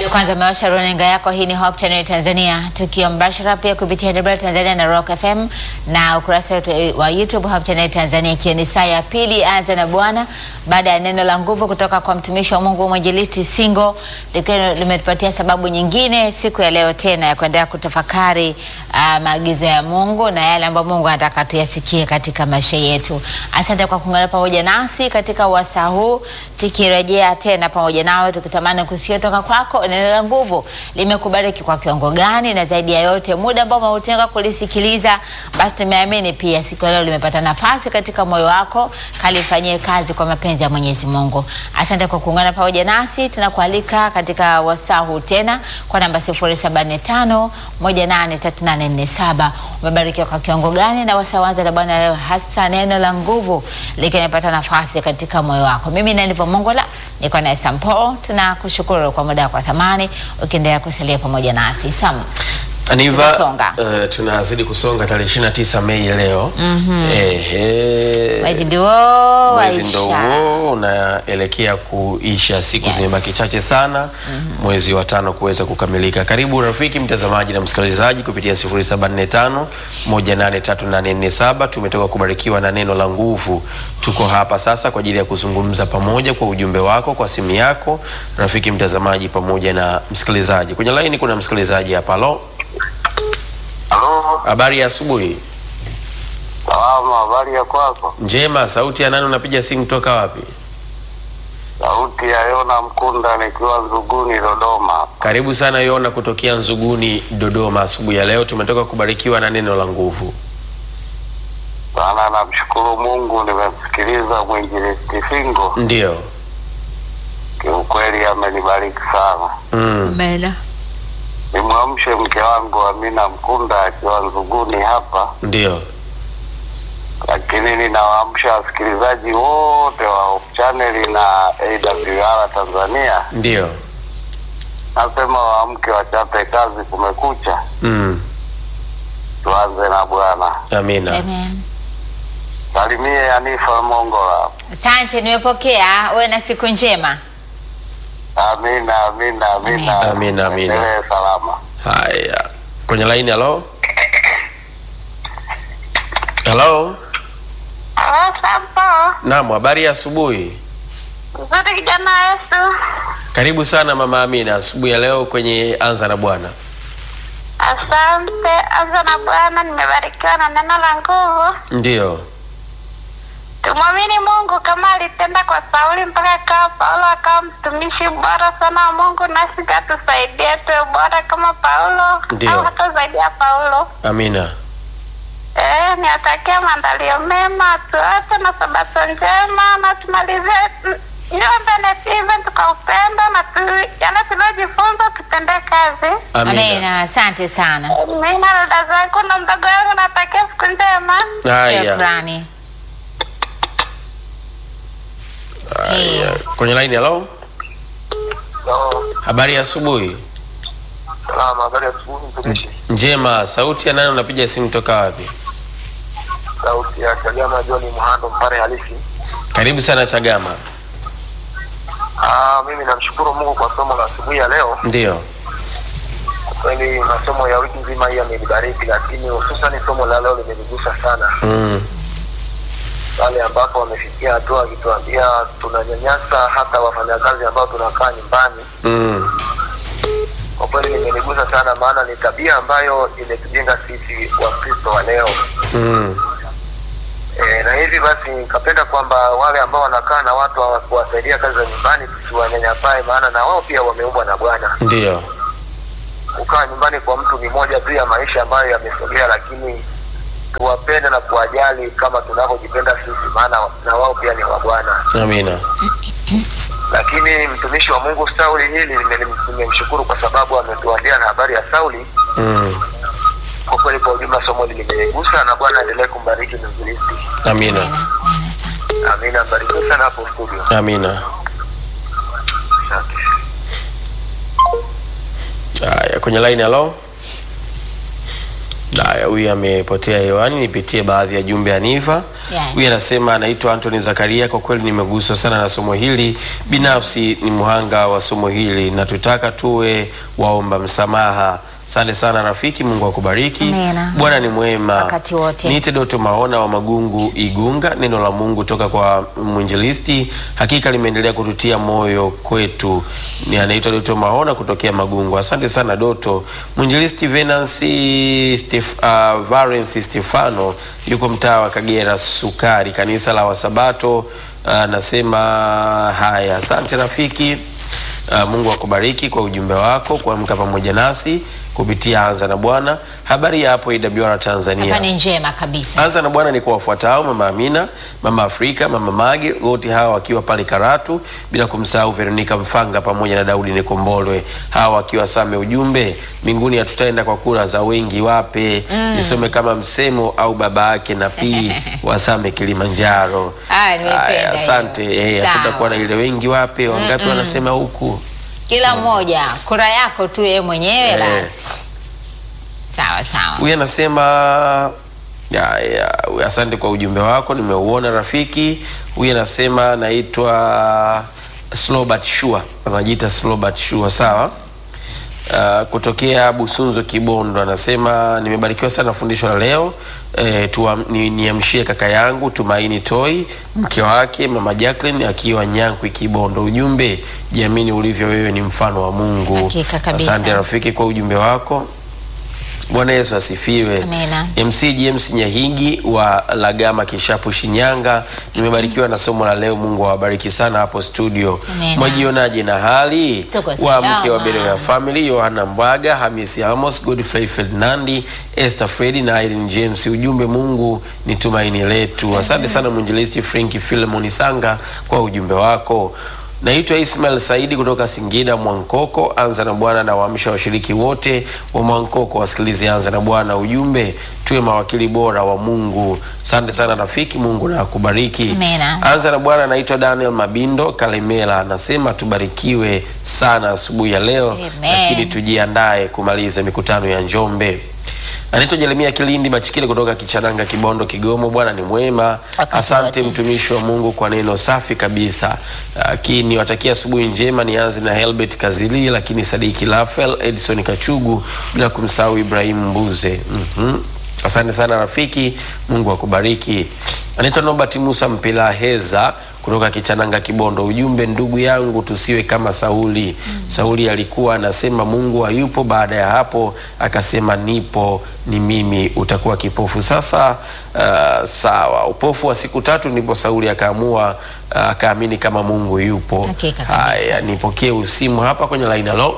ndio kwanza umewasha runinga yako. Hii ni Hope Channel Tanzania, tukiwa mbashara pia kupitia DW Tanzania na Rock FM na ukurasa wetu wa YouTube Hope Channel Tanzania, ikiwa ni saa ya pili. Anza na Bwana baada ya neno la nguvu kutoka kwa mtumishi wa Mungu mwinjilisti Singo, likiwa limetupatia sababu nyingine siku ya leo tena ya kuendelea kutafakari uh, maagizo ya Mungu na yale ambayo Mungu anataka tuyasikie katika maisha yetu. Asante kwa kuungana pamoja nasi katika wasaa huu, tukirejea tena pamoja nawe tukitamani kusikia toka kwako neno la nguvu limekubariki kwa kiwango gani, na zaidi ya yote muda ambao umeutenga kulisikiliza, basi tumeamini pia siku ya leo limepata nafasi katika moyo wako, kalifanyie kazi kwa mapenzi ya Mwenyezi Mungu. Asante kwa kuungana pamoja nasi, tunakualika katika wasaa huu tena kwa namba 075 183847. Umebarikiwa kwa kiwango gani na wasaa wanza na Bwana leo, hasa neno la nguvu likinapata nafasi katika moyo wako. Mimi Nanivo Mongola niko naye Sampo, tunakushukuru kwa muda wako wa thamani ukiendelea kusalia pamoja nasi Sam. Aniva, Tunasonga. uh, tunazidi kusonga tarehe 29 Mei leo. Ehe. Mwezi ndio Mwezi ndo waisha. huo unaelekea kuisha, siku Yes. zimebaki chache sana mwezi wa tano kuweza kukamilika. Karibu rafiki mtazamaji na msikilizaji kupitia 0745 183847. Tumetoka kubarikiwa na neno la nguvu. Tuko hapa sasa kwa ajili ya kuzungumza pamoja kwa ujumbe wako kwa simu yako, rafiki mtazamaji pamoja na msikilizaji. Kwenye laini kuna msikilizaji hapa. Halo, Halo, habari ya asubuhi. salama. Habari ya kwako? Njema. Sauti ya nani? Unapiga simu toka wapi? Sauti ya Yona Mkunda nikiwa Nzuguni, Dodoma. Karibu sana Yona kutokea Nzuguni, Dodoma. Asubuhi ya leo tumetoka kubarikiwa na neno la nguvu. Sana namshukuru Mungu, nimemsikiliza mwinjilisti Singo, Ndiyo. kiukweli amenibariki sana. Mm. Amena. Nimwamshe mke wangu Amina Mkunda akiwa Nzuguni hapa, Ndiyo. lakini ninawaamsha wasikilizaji wote wa Hope Channel na AWR Tanzania, Ndiyo. nasema waamke, wachape kazi, kumekucha, Mm. tuanze na Bwana. Amina. Amen. Salimie Anifa Mongola. Asante, nimepokea. Uwe na siku njema. Amina, amina, amina. Amina, amina. Endelee salama. Haya, kwenye laini. Halo, halo. Sampo, Naam, habari ya asubuhi. nzuri kijana Yesu. Karibu sana mama Amina, asubuhi ya leo kwenye anza na Bwana. Asante. Anza na Bwana, nimebarikiwa na neno la nguvu. Ndiyo. Tumwamini Mungu kama alitenda kwa Sauli mpaka akawa Paulo akawa mtumishi bora sana wa Mungu, nasi katusaidie tuwe bora kama Paulo Ndio. au hata zaidi ya Paulo. Amina. Eh, niwatakia maandalio mema, tuache na sabato njema na tumalizie mm, niombe netive tukaupenda na tu, yale tuliojifunza tutendee kazi. Amina. Amena. Asante sana. Mimi na dada zangu na mdogo wangu natakia siku njema. Haya. Shukrani. Haya. Kwenye laini. Halo, habari ya asubuhi. Salama, habari ya asubuhi mtumishi. Njema. Sauti ya nani? Unapiga simu toka wapi? Sauti ya Chagama John Mhando Mpare halisi. Karibu sana Chagama. Ah, mimi namshukuru Mungu kwa somo la asubuhi ya leo. Ndiyo. Kwa kweli masomo ya wiki nzima hii yamenibariki, lakini hususan somo la leo limenigusa sana, Mm. pale ambapo wamefikia hatua wakituambia tunanyanyasa hata wafanyakazi ambao tunakaa nyumbani. Mm. Kwa kweli limenigusa sana, maana ni tabia ambayo imetujenga sisi Wakristo wa leo. Mm. E, na hivi basi nikapenda kwamba wale ambao wanakaa na watu wa kuwasaidia kazi za nyumbani tusiwanyanyapae, maana na wao pia wameumbwa na Bwana. Ndiyo. Kukaa nyumbani kwa mtu ni moja tu ya maisha ambayo yamesogea, lakini tuwapende na kuwajali kama tunavyojipenda sisi, maana na wao pia ni wa Bwana. Amina. Lakini mtumishi wa Mungu Sauli, hili nime- nimemshukuru kwa sababu ametuambia na habari ya Sauli. Mm. Kwa kweli, kwa ujumla somo hili limegusa, na Bwana aendelee kumbariki mwinjilisti. Amina. Amena. Amena sana. Amina, mbarikiwe sana hapo studio. Amina. Asante. Haya, kwenye line halo. Haya, huyu amepotea hewani, nipitie baadhi ya jumbe ya Niva. Yes. Huyu anasema anaitwa Anthony Zakaria, kwa kweli nimeguswa sana na somo hili. Binafsi ni mhanga wa somo hili na tutaka tuwe waomba msamaha. Asante sana rafiki, Mungu akubariki. Amina. Bwana ni mwema Wakati wote. Niite Doto Maona wa Magungu Igunga. Neno la Mungu toka kwa mwinjilisti hakika limeendelea kututia moyo kwetu. Ni anaitwa Doto Maona kutokea Magungu. Asante sana Doto. Mwinjilisti Venansi Stef, uh, Valens Stefano yuko mtaa wa Kagera Sukari, kanisa la Wasabato. Anasema haya, asante rafiki. Uh, Mungu akubariki kwa ujumbe wako kuamka pamoja nasi kupitia Anza na Bwana. Habari ya hapo AWR Tanzania. Hapa ni njema kabisa. Anza na Bwana ni kwa wafuatao: Mama Amina, Mama Afrika, Mama Mage, wote hawa wakiwa pale Karatu, bila kumsahau Veronika Mfanga pamoja na Daudi Nikombolwe, hawa wakiwa Same. Ujumbe, mbinguni hatutaenda kwa kura za wengi wape. Nisome kama msemo au baba yake na pii wa Same Kilimanjaro. Ah, nimependa Haya, hiyo. asante. Eh, Sawa. hakutakuwa na ile wengi wape, wangapi wanasema huku. Kila mmoja kura yako tu yeye mwenyewe Eh. basi. Sawa sawa. Huyu anasema ya, ya, asante kwa ujumbe wako, nimeuona rafiki. Huyu anasema naitwa Slow but Sure, anajiita Slow but Sure, sawa. Uh, kutokea Busunzo Kibondo anasema nimebarikiwa sana fundisho la leo. Eh, tuam- ni- niamshie kaka yangu Tumaini Toi, mke wake mama Jacqueline akiwa Nyankwi Kibondo. Ujumbe, jiamini ulivyo, wewe ni mfano wa Mungu. Hakika kabisa. Asante rafiki kwa ujumbe wako. Bwana Yesu asifiwe. Amina. MC James Nyahigi wa Lagama Kishapu Shinyanga, nimebarikiwa na somo la leo. Mungu awabariki sana hapo studio. Amina. Mwajionaje na hali Tuko wa salama. mke wa Berea Family, Yohana Mbwaga, Hamisi Amos, Godfrey Ferdinandi, Esther Fredi na Irene James. Ujumbe, Mungu ni tumaini letu. Asante sana mwinjilisti Franki Philemon Sanga kwa ujumbe wako. Naitwa Ismail Saidi kutoka Singida Mwankoko. Anza na Bwana na waamsha washiriki wote wa Mwankoko wasikilize Anza na Bwana. Ujumbe, tuwe mawakili bora wa Mungu. Asante sana rafiki, Mungu na akubariki. Amina. Anza na Bwana. Naitwa Daniel Mabindo Kalemela, anasema tubarikiwe sana asubuhi ya leo, Amen. lakini tujiandae kumaliza mikutano ya Njombe. Anaitwa Jeremia Kilindi Machikile kutoka Kichananga, Kibondo, Kigoma. Bwana ni mwema. Wakati Asante wote. mtumishi wa Mungu kwa neno safi kabisa. Lakini watakia asubuhi njema. Nianze na Helbert Kazili, lakini Sadiki Rafael, Edson Kachugu, bila kumsahau Ibrahim Mbuze. Mhm. Asante sana rafiki, Mungu akubariki. Anaitwa Nobert Musa Mpelaheza kutoka Kichananga Kibondo. Ujumbe, ndugu yangu, tusiwe kama Sauli. Sauli alikuwa anasema Mungu hayupo, baada ya hapo akasema nipo, ni mimi, utakuwa kipofu. Sasa uh, sawa, upofu wa siku tatu, ndipo Sauli akaamua uh, akaamini kama Mungu yupo. Hakika kabisa. Haya, nipokee usimu hapa kwenye line. Halo,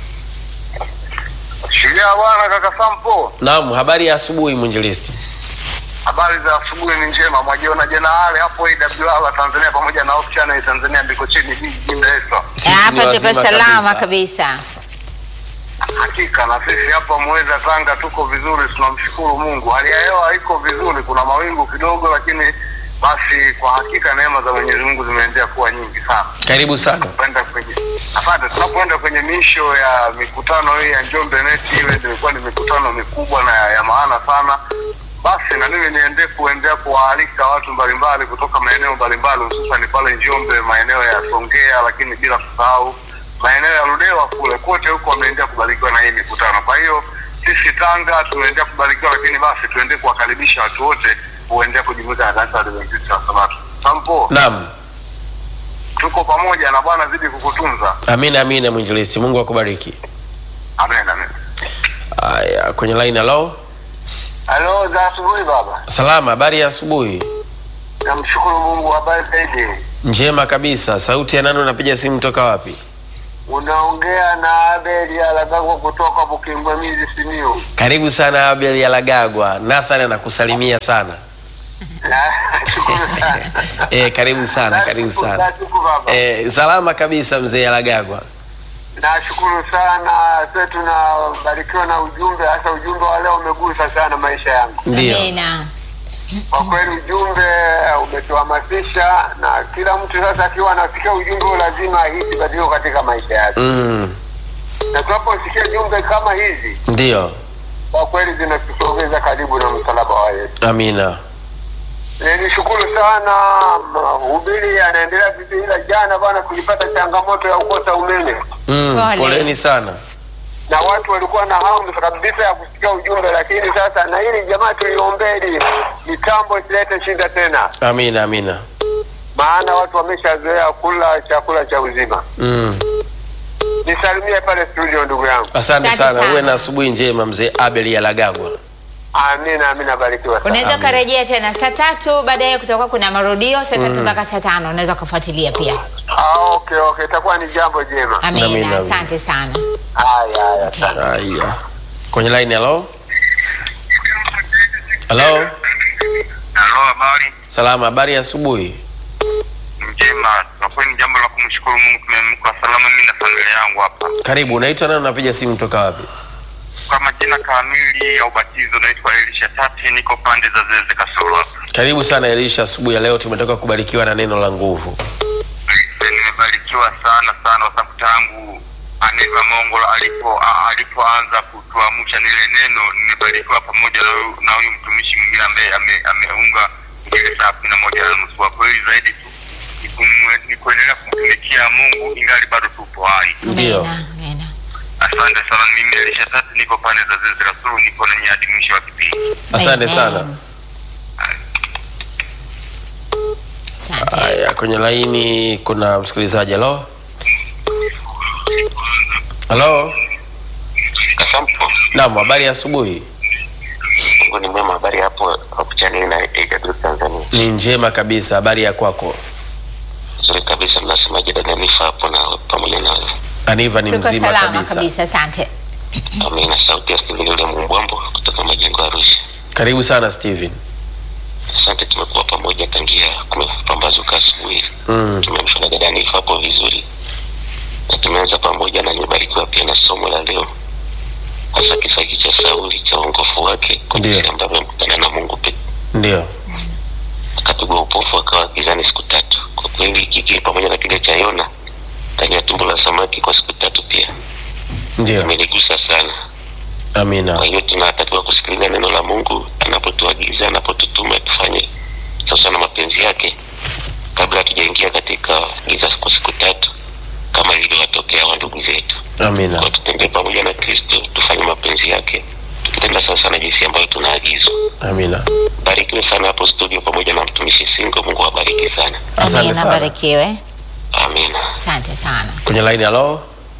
Shilia bwana kaka Sampo, naam, habari ya asubuhi mwinjilisti. habari za asubuhi ni njema. Mwajiona jana wale hapo AWR Tanzania pamoja na Hope Channel Tanzania ndiko chini jijini Dar es Salaam. Sisi ni Hapa tuko wazima salama kabisa. kabisa. Hakika na sisi hapa Mweza Tanga tuko vizuri, tunamshukuru Mungu. Hali ya hewa iko vizuri, kuna mawingu kidogo, lakini basi kwa hakika neema za Mwenyezi Mungu zimeendelea kuwa nyingi sana. Karibu sana. Kwenda kwenye asante, tunapoenda kwenye miisho ya mikutano hii ya Njombe Net, iwe imekuwa ni mikutano mikubwa na ya, ya maana sana. Basi na mimi niende kuendelea kuwaalika watu mbalimbali kutoka maeneo mbalimbali, hususan pale Njombe, maeneo ya Songea, lakini bila kusahau maeneo ya Ludewa kule kote huko wameendelea kubarikiwa na hii mikutano. Kwa hiyo sisi Tanga tumeendelea kubarikiwa, lakini basi tuendelee kuwakaribisha watu wote kuendelea kujumuika na kanisa la Adventista wa Sabato. Sampo, Naam. tuko pamoja na Bwana zidi kukutunza. Amina, amina mwinjilisti, Mungu akubariki. Amen, amen. Haya, kwenye line. Halo, Halo, za asubuhi baba. salama, habari ya asubuhi. Namshukuru Mungu, habari zaidi. Njema kabisa. Sauti ya nani? Unapiga simu toka wapi? Unaongea na Abel Alagagwa kutoka Bukimbwamizi Simiyu. Karibu sana Abel Yalagagwa. Nathan anakusalimia sana. Nashukuru sana. E, karibu sana, karibu sana. Nashukuru baba. E, salama kabisa mzee Yalagagwa. Nashukuru sana. Sasa tunabarikiwa na ujumbe, hasa ujumbe wa leo umegusa sana maisha yangu. Ndio. Amina. Kwa kweli ujumbe umetuhamasisha, na kila mtu sasa akiwa anasikia ujumbe huu lazima ahisi badiliko katika maisha yake, Mm, na tunaposikia jumbe kama hizi ndio. kwa kweli zinatusogeza karibu na msalaba wa Yesu. Amina. E, nishukuru sana mahubiri yanaendelea vizuri, ila jana bana tulipata changamoto ya kukosa umeme Mm, Pole. poleni sana. na watu walikuwa na hamu kabisa ya kusikia ujumbe, lakini sasa na hili jamaa tuliombeli mitambo isilete shida tena, Amina, amina. maana watu wameshazoea kula chakula cha uzima. Mm. Nisalimie pale studio, ndugu yangu. Asante Asante sana, sana. uwe na asubuhi njema mzee Abel Yalagagwa. Amina, amina, barikiwa sana. Unaweza Amina. ukarejea tena saa tatu, baadaye kutakuwa kuna marudio saa tatu mpaka saa tano. Unaweza ukafuatilia pia. Ah, okay, okay, itakuwa ni jambo jema. Amina, Amina. asante sana. Haya, haya, asante. Haya. Kwenye line hello? Hello? Halo, habari Salama, habari ya asubuhi. njema. Kwa kweli ni jambo la kumshukuru Mungu, tumeamka salama, mimi na familia yangu hapa. Karibu, unaitwa nani? Unapiga simu toka wapi? Kwa majina kamili ya ubatizo naitwa Elisha Tati, niko pande za Zeze Kasoro hapa. Karibu sana Elisha, asubuhi ya leo tumetoka kubarikiwa na neno la nguvu. Eh, Nimebarikiwa sana sana kwa sababu tangu Aneva Mongola alipo a- alipoanza kutuamsha nile neno, nimebarikiwa pamoja na huyu- na huyu mtumishi mwingine ambaye ame- ameunga ile saa kumi na moja na nusu. Kwa kweli zaidi tu ni kumwe- ni kuendelea kumtumikia Mungu ingali bado tupo hai. Ndio. Amina, amina. Asante sana, mimi Elisha Tatu, niko pande za Zeze Kasulu, niko na hadi mwisho wa kipindi. Asante Amen. sana. Asante. Haya, kwenye laini kuna msikilizaji. Hello? Hello? Kasampo, Naam, habari ya asubuhi. Mungu ni mwema. Habari hapo hapo channel na AW Tanzania, Ni njema kabisa, habari ya kwako? nzuri kabisa. Mnasemaje dada Nifa hapo na pamoja na Aniva ni Tuko mzima salama kabisa. kabisa, asante. Amina, sauti ya Steven yule Mumbwambo kutoka majengo ya Arusha. Karibu sana Steven. Asante, tumekuwa pamoja tangia kumepambazuka asubuhi. Mm. Tumeamshwa na dada Nifa hapo vizuri, na tumeanza pamoja na nimebarikiwa pia na somo la leo, hasa kisa hiki cha Sauli cha uongofu wake kwa Ndiyo. jinsi ambavyo amekutana na Mungu pekee Ndio. akapigwa upofu akawa gizani siku tatu. Kwa kweli kiki pamoja na kile cha Yona ndani ya tumbo la samaki kwa siku tatu pia Ndio. imenigusa sana. Amina. Kwa hiyo tunatakiwa kusikiliza neno la Mungu anapotuagiza, anapotutuma tufanye sasa na mapenzi yake, kabla hatujaingia katika giza kwa siku tatu kama ilivyowatokea wa ndugu zetu. Amina. Kwa tutembee pamoja na Kristo, tufanye mapenzi yake, tukitenda sasa na jinsi ambayo tunaagizwa. Amina. Barikiwe sana hapo studio pamoja na mtumishi Singo. Mungu awabariki sana, Asante Amina, sana. barikiwe. amina. Asante sana. Kwenye line hello?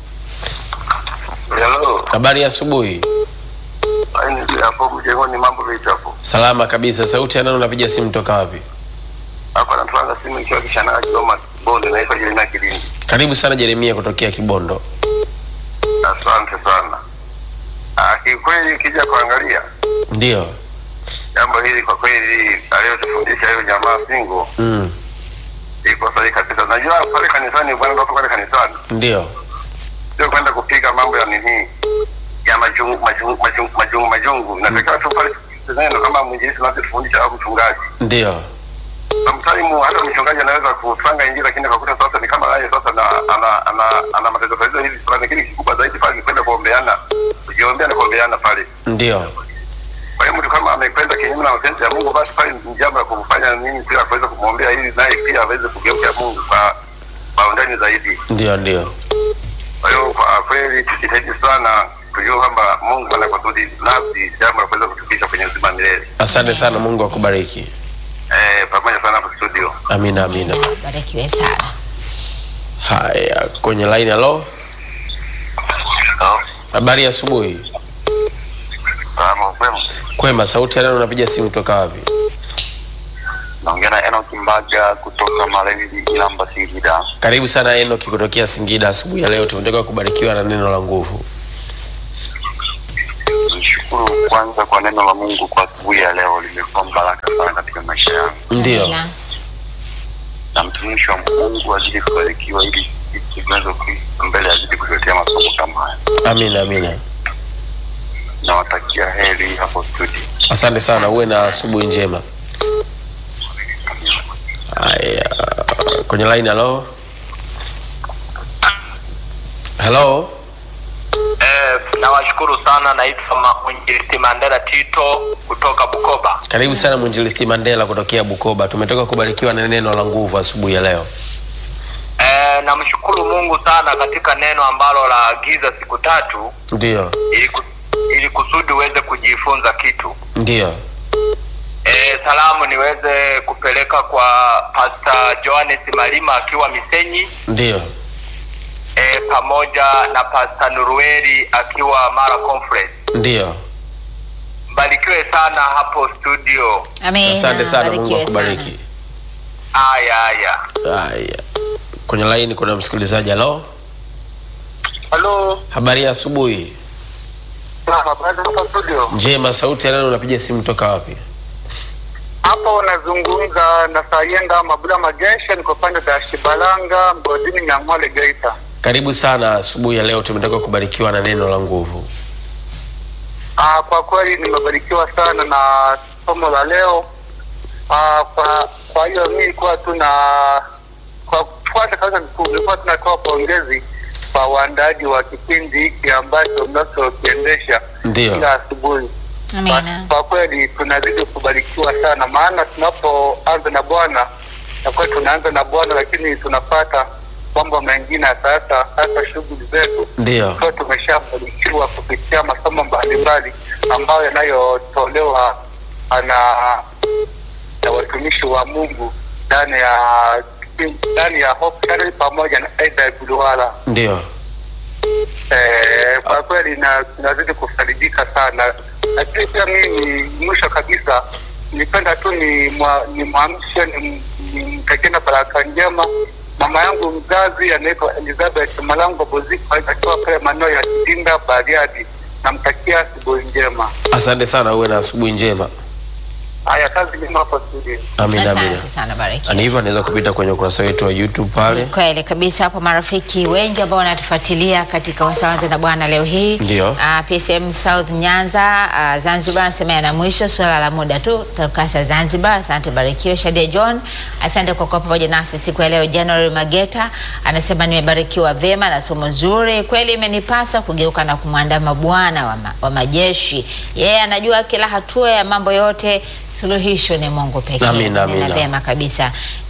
Hello. Habari ya asubuhi. Yaani, hapo mjengoni mambo vipi hapo? Salama kabisa. Sauti ya nani unapiga simu toka wapi? Hapa natwanga simu ikiwa kishanaa Kigoma bonde naitwa Jeremia Kilindi. Karibu sana Jeremia kutokea Kibondo. Asante sana. Ah, kikweli ukija kuangalia Ndio. jambo hili kwa kweli aliyotufundisha hiyo jamaa Singo Mm. iko sahihi kabisa. Najua pale kanisani bwana ndio pale kanisani Ndio. sio kwenda kupiga mambo ya nini ya majungu majungu majungu majungu, majungu. Inatakiwa tu pale neno kama mwinjilisti anavyofundisha au mchungaji. Ndio. Sometimes hata mchungaji anaweza kutwanga injili lakini akakuta sasa ni kama yeye sasa na ana ana ana matatizo tatizo hivi fulani, lakini kikubwa zaidi pale ni kwenda kuombeana, kujiombea na kuombeana pale. Ndio. Kwa hiyo mtu kama amekwenda kinyume na mapenzi ya Mungu, basi pale ni jambo la kumfanya nini pia kuweza kumwombea ili naye pia aweze kugeuka Mungu kwa kwa undani zaidi. Ndio, ndio. Kwa hiyo kwa kweli tujitahidi sana kujua kwamba Mungu ana kusudi nafsi, jambo la kuweza kutufikisha kwenye uzima milele. Asante sana, Mungu akubariki. Eh, pamoja sana hapo studio. Amina, amina. Barikiwe sana. Haya, kwenye line hello? Habari ya asubuhi. Salamu kwema. Kwema, sauti ya nani unapiga simu toka wapi? Naongea na Enoch Mbaga kutoka Malindi Ilamba Singida. Karibu sana Enoki kutokea Singida. Asubuhi ya leo tumetoka kubarikiwa na neno la nguvu. Nishukuru kwanza kwa neno la Mungu kwa asubuhi ya leo, limekuwa baraka sana katika maisha yangu, Ndio. Amina. na mtumishi wa Mungu azidi kubarikiwa, ili sisi tunaweza mbele azidi kutuletea masomo kama haya. Amina, amina. Nawatakia heri hapo studio. Asante sana, uwe na asubuhi njema. Haya, kwenye line hello? Hello? Eh, nawashukuru sana. Naitwa Ma- mwinjilisti Mandela Tito kutoka Bukoba. Karibu sana mwinjilisti Mandela kutokea Bukoba. Tumetoka kubarikiwa na neno la nguvu asubuhi ya leo. E, namshukuru Mungu sana katika neno ambalo la agiza siku tatu Ndio, ili, ku, ili kusudi uweze kujifunza kitu. ndio, E, salamu niweze kupeleka kwa Pastor Johannes Malima akiwa Misenyi ndio. e, pamoja na Pastor Nurueli akiwa Mara Conference. Ndio, Mbarikiwe sana hapo studio. Amina. asante sana, Mungu Barikiwe akubariki. Haya haya. Haya, kwenye laini kuna msikilizaji. Halo, Halo, habari ya asubuhi. habari hapa studio. Njema, sauti ya nani? Unapiga simu toka wapi? Hapa unazungumza na Sayenda Mabula Magesha, niko pande za Shibalanga, mgodini Nyang'hwale, Geita. Karibu sana asubuhi ya leo, tumetoka kubarikiwa na neno la nguvu. Ah, kwa kweli nimebarikiwa sana na somo la leo. Ah, kwa kwa hiyo mimi nilikuwa tu na kwa kwanza kabisa nilikuwa tunatoa pongezi kwa waandaaji wa kipindi hiki ambacho mnachokiendesha Ndio, kila asubuhi. Amina. Kwa kweli tunazidi kubarikiwa sana, maana tunapoanza na Bwana na kweli tunaanza na Bwana, lakini tunapata mambo mengine ya sasa, hasa shughuli zetu ndio, tukiwa tumeshabarikiwa kupitia masomo mbalimbali ambayo yanayotolewa na na watumishi wa Mungu ndani ya ndani ya Hope Channel pamoja na Aida Bulwala. ndio. Eh, kwa kweli na tunazidi kufarijika sana, lakini pia mimi mwisho kabisa nipenda tu ni mwa- nimwamshe ni- nimtakie na baraka njema mama yangu mzazi anaitwa Elizabeth Malango Boziko akiwa pale maeneo ya Kidinda Bariadi, namtakia asubuhi njema. Asante sana, uwe na asubuhi njema. Haya, kazi njema hapo studio. Amina, amina. Asante sana, barikiwa. Ani hivyo anaweza kupita kwenye ukurasa wetu wa YouTube pale. Ni kweli kabisa, hapo marafiki wengi ambao wanatufuatilia katika wasawanza na Bwana leo hii Ndio. uh, PSM South Nyanza uh, Zanzibar anasema yana mwisho, swala la muda tu, tutakasa Zanzibar. Asante barikiwe. Shadia John, asante kwa kuwa pamoja nasi siku ya leo. January Mageta anasema nimebarikiwa vyema na somo zuri, kweli imenipasa kugeuka na kumwandama Bwana wa, ma, wa majeshi. Yeye anajua kila hatua ya mambo yote, suluhisho ni Mungu pekee. Amina, Nena amina. vyema kabisa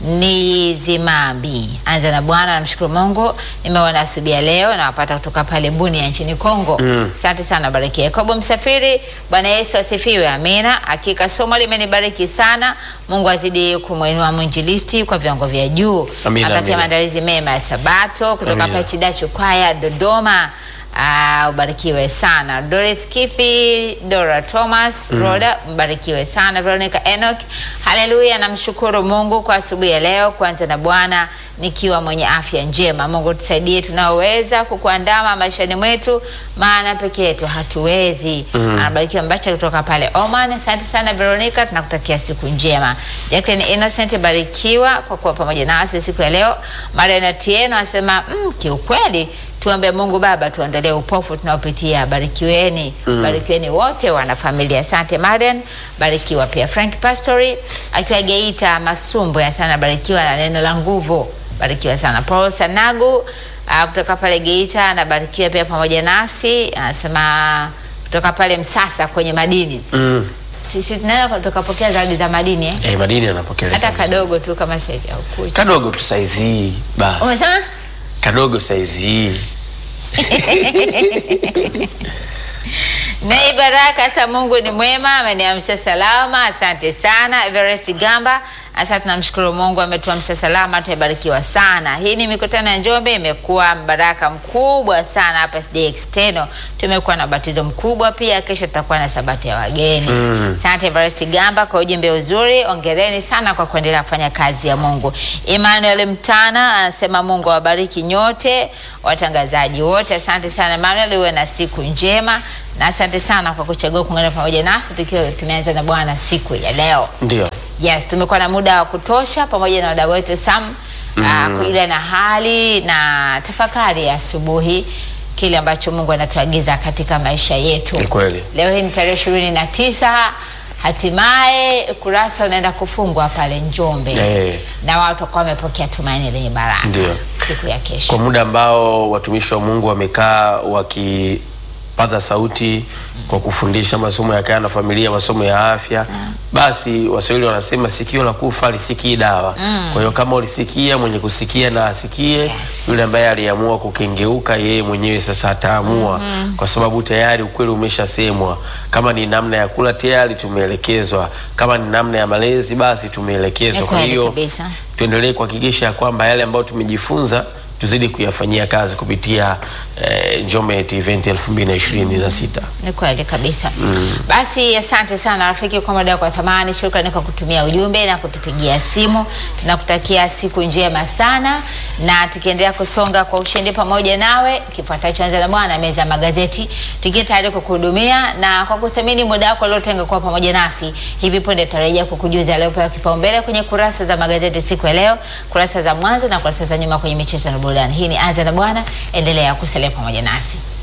ni zimambi anza na bwana namshukuru mungu nimeona asubuhi ya leo nawapata kutoka pale buni ya nchini kongo asante sana bariki yakobo msafiri bwana yesu asifiwe amina hakika somo limenibariki sana mungu azidi kumwinua mwinjilisti kwa viwango vya juu Amina, atakia amina. maandalizi mema ya sabato kutoka Amina. hapa chidachu kwaya dodoma Ah, ubarikiwe sana Dorothy Kithi, Dora Thomas, Roda, mbarikiwe sana Veronica Enoch. Haleluya, namshukuru Mungu kwa asubuhi ya leo kuanza na Bwana nikiwa mwenye afya njema. Mungu tusaidie tunaoweza kukuandama maishani mwetu, maana peke yetu hatuwezi. Anabarikiwa Mbacha kutoka pale Oman. Asante sana Veronica, tunakutakia siku njema. Jacqueline Innocent, barikiwa kwa kuwa pamoja nasi siku ya leo. Mariana Tieno anasema mm, kiukweli tuombe Mungu Baba tuondolee upofu tunaopitia. Barikiweni, barikiweni wote wana familia. Asante Marian, barikiwa pia. Frank Pastori akiwa Geita Masumbu, ya sana barikiwa na neno la nguvu, barikiwa sana. Paul Sanagu uh, kutoka pale Geita anabarikiwa pia pamoja nasi, anasema kutoka pale Msasa kwenye madini. Mm. Sisi tunaenda tukapokea zawadi za madini eh? Eh, madini yanapokelewa. hata kadogo tu kama saizi au kucha. Kadogo tu saizi hii basi. Umesema? Kadogo saizi hii. Nei Baraka, hasa Mungu ni mwema, ameniamsha salama. Asante sana Everest Gamba. Sasa tunamshukuru Mungu ametuamsha salama, tumebarikiwa sana. Hii ni mikutano ya Njombe, imekuwa mbaraka mkubwa sana hapa SDA External. Tumekuwa na batizo mkubwa pia, kesho tutakuwa na sabati ya wageni. Asante Everest Gamba kwa ujumbe uzuri, ongereni sana kwa kuendelea kufanya kazi ya Mungu. Emmanuel Mtana anasema Mungu awabariki nyote watangazaji wote. Asante sana Emmanuel, uwe na siku njema na asante sana kwa kuchagua kuungana pamoja nasi tukiwa tumeanza na Bwana siku ya leo. Ndio. Yes, tumekuwa na muda wa kutosha pamoja na wadau wetu Sam mm. kujulia na hali na tafakari ya asubuhi kile ambacho Mungu anatuagiza katika maisha yetu. Ni kweli. Leo hii ni tarehe ishirini na tisa hatimaye kurasa unaenda kufungwa pale Njombe Eh. na watu wakawa wamepokea tumaini lenye baraka Ndio. siku ya kesho. Kwa muda ambao watumishi wa Mungu wamekaa paza sauti kwa kufundisha masomo ya kaya na familia, masomo ya afya. Basi Waswahili wanasema sikio la kufa lisikii dawa. Kwa hiyo kama ulisikia, mwenye kusikia na asikie. Yes. Yule ambaye aliamua kukengeuka, yeye mwenyewe sasa ataamua, kwa sababu tayari ukweli umeshasemwa. Kama ni namna ya kula tayari tumeelekezwa, kama ni namna ya malezi basi tumeelekezwa. Ni Kwa kweli hiyo kabisa. tuendelee kuhakikisha kwamba yale ambayo tumejifunza tuzidi kuyafanyia kazi kupitia eh, Njombe Net Event 2026. Ni kweli kabisa. Basi asante sana rafiki kwa muda wako wa thamani. Shukrani kwa kutumia ujumbe na kutupigia simu. Tunakutakia siku njema sana, na tukiendelea kusonga kwa ushindi pamoja nawe. Kifuatacho anza na Bwana, meza ya magazeti, tukiwa tayari kukuhudumia na kwa kuthamini muda wako uliotenga kuwa pamoja nasi. Hivi punde tarejea kukujuza yaliyopewa kipaumbele kwenye kurasa za magazeti siku ya leo, kurasa za mwanzo na kurasa za nyuma kwenye michezo na burudani. Hii ni anza na Bwana, endelea kusalia pamoja nasi.